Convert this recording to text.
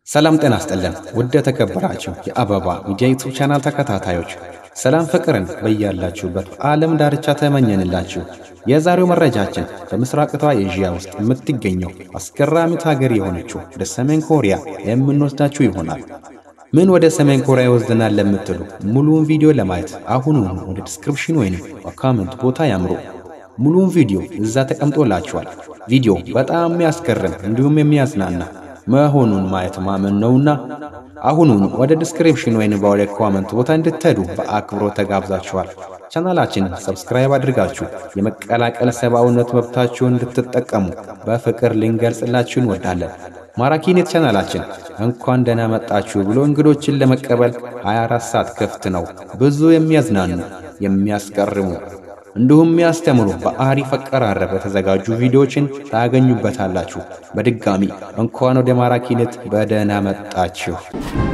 ሰላም ጤና ይስጥልን ውድ የተከበራችሁ የአበባ ሚዲያ ዩቱብ ቻናል ተከታታዮች ሰላም ፍቅርን በያላችሁበት ዓለም ዳርቻ ተመኘንላችሁ። የዛሬው መረጃችን በምስራቅቷ ኤዥያ ውስጥ የምትገኘው አስገራሚት ሀገር የሆነችው ወደ ሰሜን ኮሪያ የምንወስዳችሁ ይሆናል። ምን ወደ ሰሜን ኮሪያ ይወስደናል ለምትሉ ሙሉውን ቪዲዮ ለማየት አሁኑኑ ወደ ዲስክሪፕሽን ወይንም በካመንት ቦታ ያምሩ። ሙሉውን ቪዲዮ እዛ ተቀምጦላችኋል። ቪዲዮ በጣም የሚያስገርም እንዲሁም የሚያዝናና መሆኑን ማየት ማመን ነውና አሁኑን ወደ ዲስክሪፕሽን ወይም ወደ ኮመንት ቦታ እንድትሄዱ በአክብሮት ተጋብዛችኋል። ቻናላችንን ሰብስክራይብ አድርጋችሁ የመቀላቀል ሰብአዊነት መብታችሁን እንድትጠቀሙ በፍቅር ልንገልጽላችሁ እንወዳለን። ማራኪኔት ቻናላችን እንኳን ደህና መጣችሁ ብሎ እንግዶችን ለመቀበል 24 ሰዓት ክፍት ነው። ብዙ የሚያዝናኑ የሚያስገርሙ እንዲሁም የሚያስተምሩ በአሪፍ አቀራረብ የተዘጋጁ ቪዲዮዎችን ታገኙበታላችሁ። በድጋሚ እንኳን ወደ ማራኪኔት በደህና መጣችሁ።